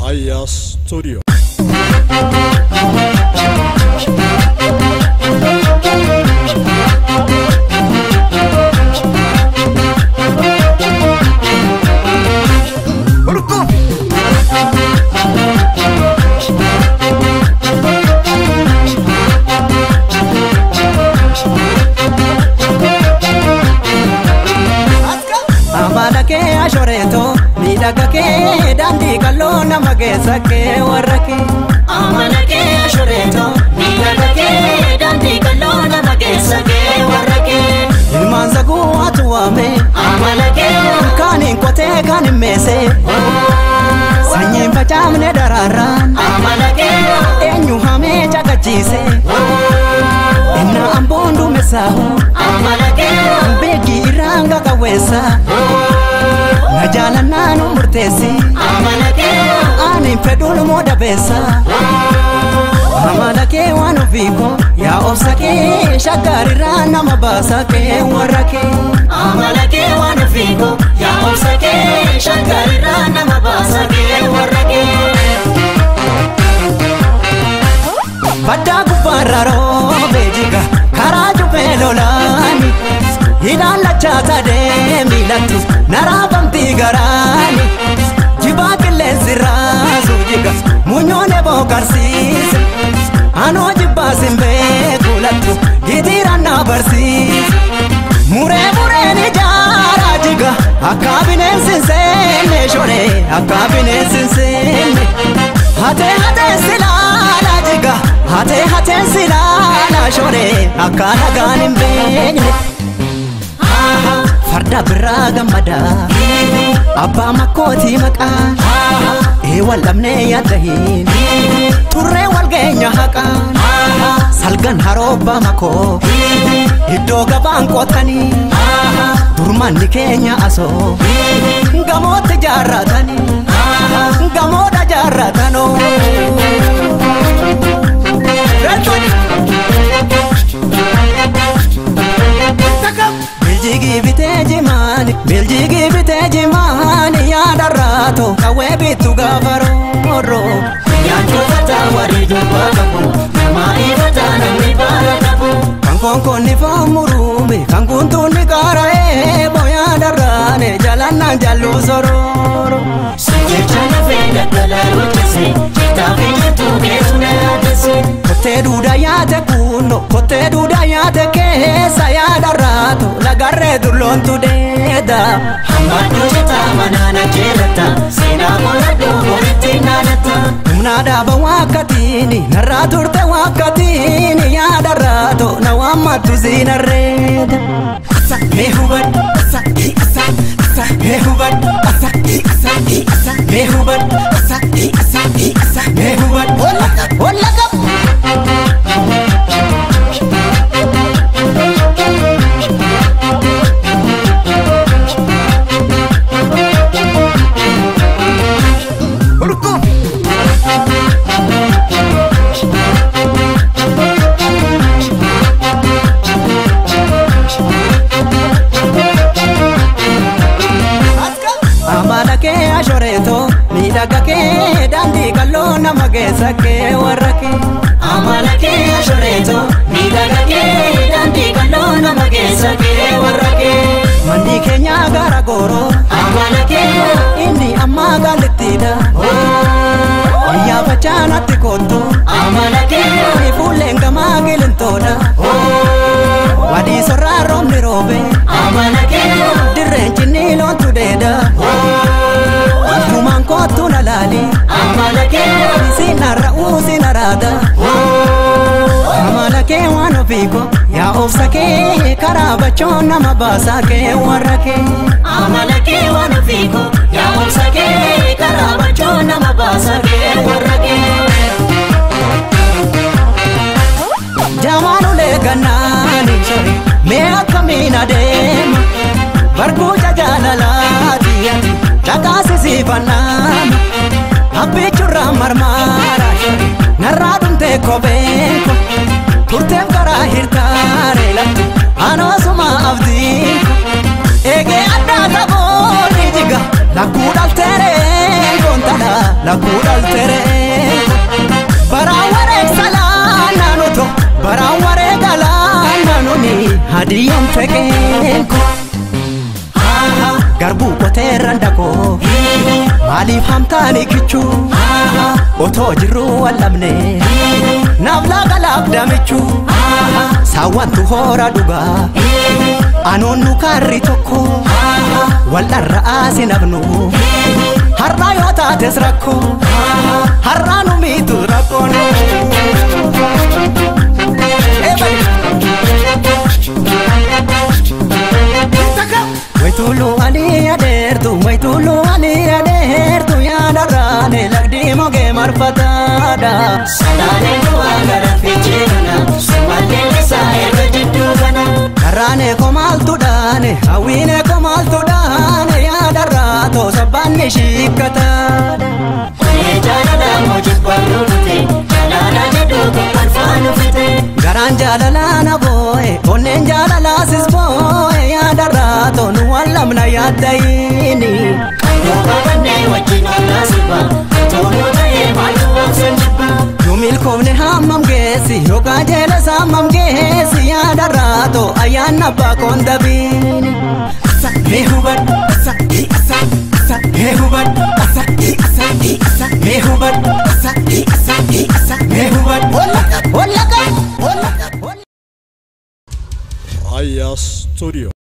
Aya Studio. Amala kee ashoreeto miidhaga kee daandii qalloo nama keessa kee warra kee. Amala kee ashoreeto miidhaga kee daandii qalloo nama keessa kee warra kee. Ilmaan saguu atu waame Amala kee kaaniin qotee kaan hin meese sanyiin facaafne daraaraan amala kee eenyu hamee caqachiise innaa amboon duumessaahu amala kee beekii irraan qaqawweessa na jaalannaa nu murteessi amala kee ani fedhuun moo dabeessa amala kee waan ofiiko yaa obsa kee shaggaarirraa nama baasa kee warra kee amala kee waan ofiiko yaa obsa kee shaggaarirraa nama baasa kee warra kee. baddaa gubbaarra roobee jiga karaa jubee lolaani ilaalachaa sadee miilatti naraafamtii garaani jibaa qilleensi raasu jiga munyoone bookarsiise anoo jibbaasin beeku lattu hitiiraan na barsiise muree mureen ijaaraa jiga akka bineensi hin seenne shoree akka bineensi hin seenne hatee hatee silaala jiga hatee hatee silaala shoree akka nagaan hin beekne farda biraa gammadaa abbaa makkootii maqaa ee wal dhabnee yaadda hin turree wal geenya haqaan salgan haroobbaa makoo iddoo gabaan qotanii durmanni keenya asoo gamootti jaarratanii gamoodha jaarratanoo. Biljigii bitee jimaani biljigii bitee jimaani yaadarraato kawwee bittu gaafa roorroo. Nyaatota warri dubbaa qabu namaa ifataa namni baala qabu. Kan konkolli faamuruume kan kuntuunni qaara'ee booyaa darraane jalannaan jalluu sorooro. Jecha lafee daldalaa hojjese jeetaa fi jirtuu keessume yaadese. Kottee duudaa yaate kunno kottee duudaa yaate keessa yaadarraato lagarree dulloontu deeda. Hammadduu jetaa manaana jeelata seenaa qoladhuu walitti naanata. Humnaa dhaaba wakkatiini narraa turte wakkatiini yaadarraato na waammattu siinarreeda. Mee hubadhu asa asa asa mee hubadhu asa asa asa mee hubadhu asa asa asa mee hubadhu. Wallaka wallaka. Amala kee ashoreeto miidhaga kee daandii qalloo nama keessa kee warra kee. Amala kee ashoreeto miidhaga kee daandii qalloo nama keessa kee warra kee. Manni keenya gara gooroo Amala kee inni ammaa gaalittiidha. Wayyaa facaanatti kottu amala kee fuulleen gamaa gilintoodha. Wadii sorraa roobni roobe amala kee dirreen cinni loontu deeda. Wantumaan kottu na laali amala kee sinarra usinaraada. Amala kee waan ofiiko yaa obsa kee karaa bachoon nama baasa kee warra kee. amala kee waan ofiiko yaa obsa kee karaa bachoo nama baasa kee warra kee. Jamaan ulee gannaani sori mee akkamiin adeema barbuuca jaalalaati ati dhagaasisiifannaan abbichurraa marmaara sori narraa dhumtee kopheeko turteef garaa hirtaare lafti anoosuma abdiiko eegee addaa tabooni jiga lakkuu dhalteeree goontala lakkuu dhaltereen baraan wareegsalaa naanuto baraan wareegalaa naanuni hadiyyaan feqeen ko garbuu qoteerran dhaqoo maaliif hamtaani kichuu otoo jirruu wal'abne naaf laaqalaaf damichuu saawwantu hoora dhugaa anoonnu kaarri tokko wal'arra aasi nabnu har'aa yoo taates rakkoo har'aa nu miitu rakkoon Waitulu ani adeertu waitulu ani adeertu yaadarraane lagdi mogee marfataadha. Salaale du'a gara fiicheerana Sumallee isaa erga jidduu kana Karraane komaaltu dhaane hawwiine komaaltu dhaane yaadarraatoo sabbaanni shiikkataadha. Onee jaalala moojii barruu dhute Jaalala jedhu kun faanu fite Garaan jaalalaa na boo'e onneen jaalalaasis boo'e yaadarraatoo nu wallamna yaaddayiini. Yoo qabannee wajjin ollaa sirba Toonuu ta'ee maaltu obsan jibba Yoo milkoomne hammam geessi yookaan jeelesa hammam geessi yaadarraatoo ayyaanna abbaa koondabiini. Asa mee hubadhu asa hi asa asa mee hubadhu asa hi asa hi asa mee hubadhu asa hi asa hi asa mee hubadhu. Wallaqa wallaqa wallaqa. Aya Studio.